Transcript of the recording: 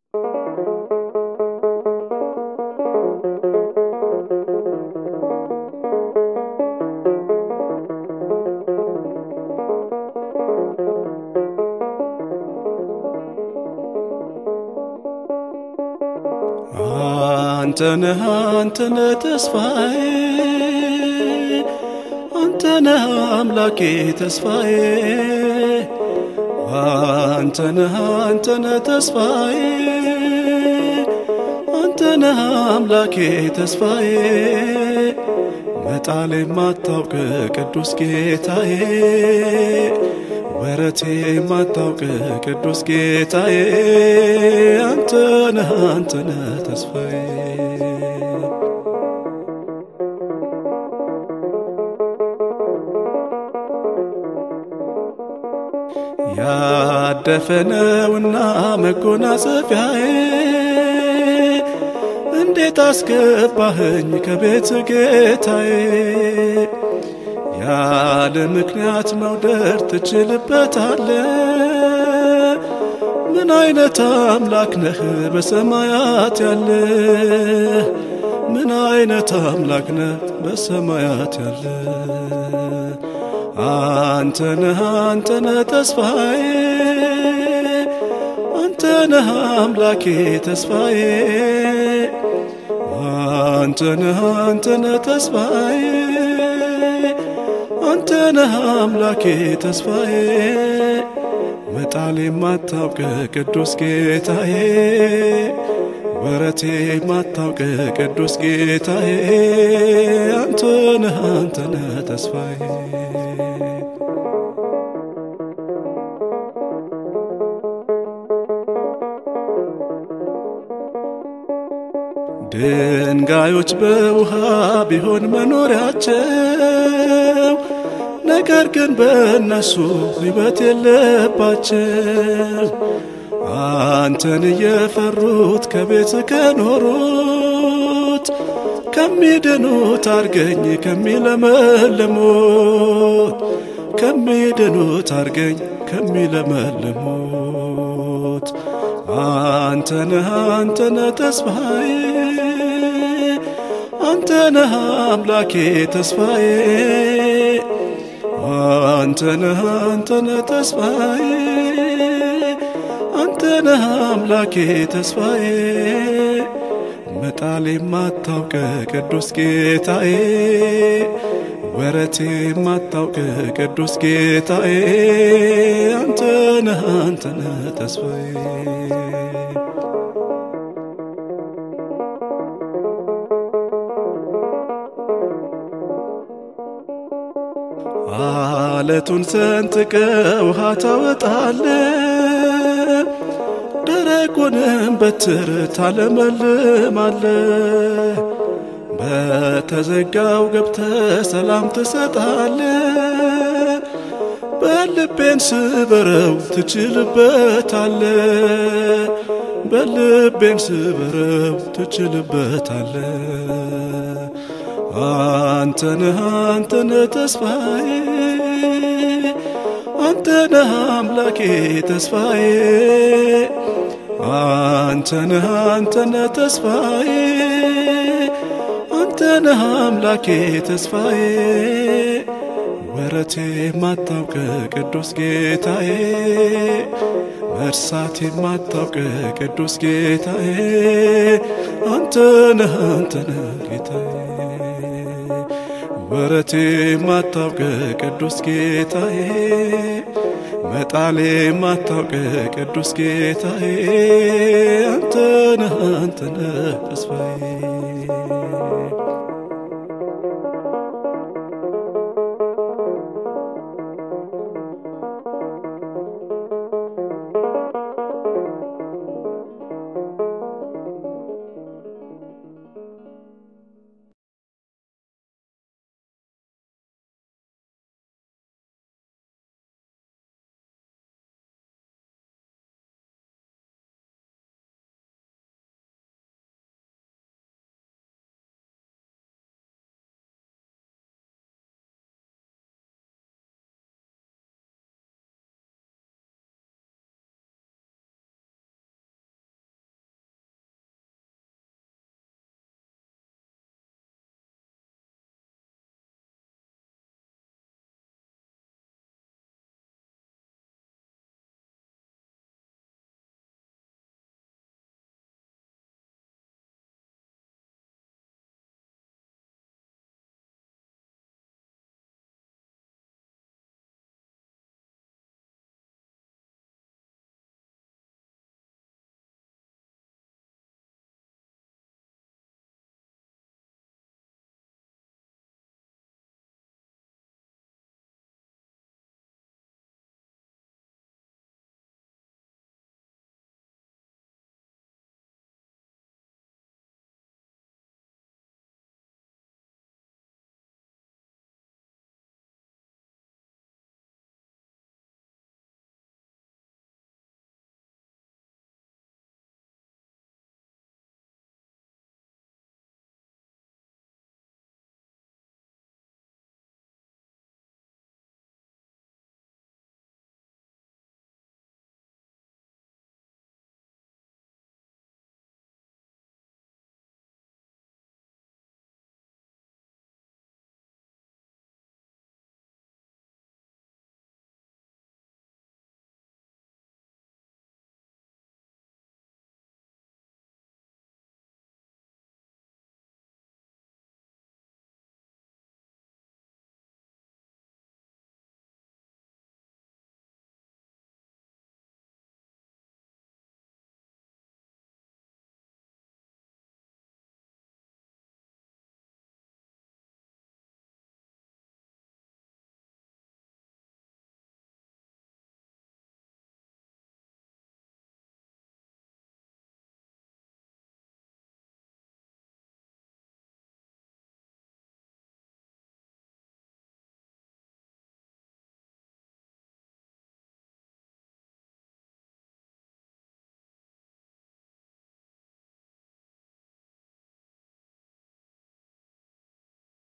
አንተነህ አንተነህ ተስፋዬ አንተነህ አምላኬ ተስፋዬ አንተነህ አንተነህ ተስፋዬ አንተነህ አምላኬ ተስፋዬ መጣል የማታውቅ ቅዱስ ጌታዬ ወረቴ የማታውቅ ቅዱስ ጌታዬ አንተነህ አንተነህ ተስፋዬ ያደፈነውና መጎናጸፊያዬ እንዴት አስገባህኝ ከቤት ጌታዬ ያለ ምክንያት መውደድ ትችልበታለ ምን አይነት አምላክ ነህ በሰማያት ያለ ምን አይነት አምላክ ነህ በሰማያት ያለ አንተነህ አንተነህ ተስፋዬ አንተነህ አምላኬ ተስፋዬ አንተነህ አንተነህ ተስፋዬ አንተነህ አምላኬ ተስፋዬ መጣል የማታውቅ ቅዱስ ጌታዬ ወረቴ የማታውቅ ቅዱስ ጌታዬ አንተነህ አንተነህ ተስፋዬ ድንጋዮች በውሃ ቢሆን መኖሪያቸው ነገር ግን በእነሱ ሕይወት የለባቸው። አንተን እየፈሩት ከቤት ከኖሩት ከሚድኑት አርገኝ ከሚለመልሙት ከሚድኑት አርገኝ ከሚለመልሙት አንተነህ አንተነህ ተስፋዬ አንተነህ አምላኬ ተስፋዬ አንተነህ አንተነህ ተስፋዬ አንተነህ አምላኬ ተስፋዬ መጣል የማታውቅ ቅዱስ ጌታዬ ወረቴ የማታውቅ ቅዱስ ጌታዬ አንተነህ አንተነህ ተስፋዬ አለቱን ሰንጥቀ ውሃ ታወጣለ ደረቁንም በትር ታለመልማለ በተዘጋው ገብተ ሰላም ትሰጣለ በልቤን ስበረው ትችልበታለ በልቤን ስበረው ትችልበታለ አንተነህ አንተነህ ተስፋዬ አንተነህ አምላኬ ተስፋዬ አንተነህ አንተነህ ተስፋዬ አንተነህ አምላኬ ተስፋዬ ወረቴ የማታውቅ ቅዱስ ጌታዬ መርሳት የማታውቅ ቅዱስ ጌታዬ አንተነህ አንተነህ ጌታዬ ወረቴ የማታውቅ ቅዱስ ጌታዬ መጣሌ የማታውቅ ቅዱስ ጌታዬ አንተነህ አንተነህ ተስፋዬ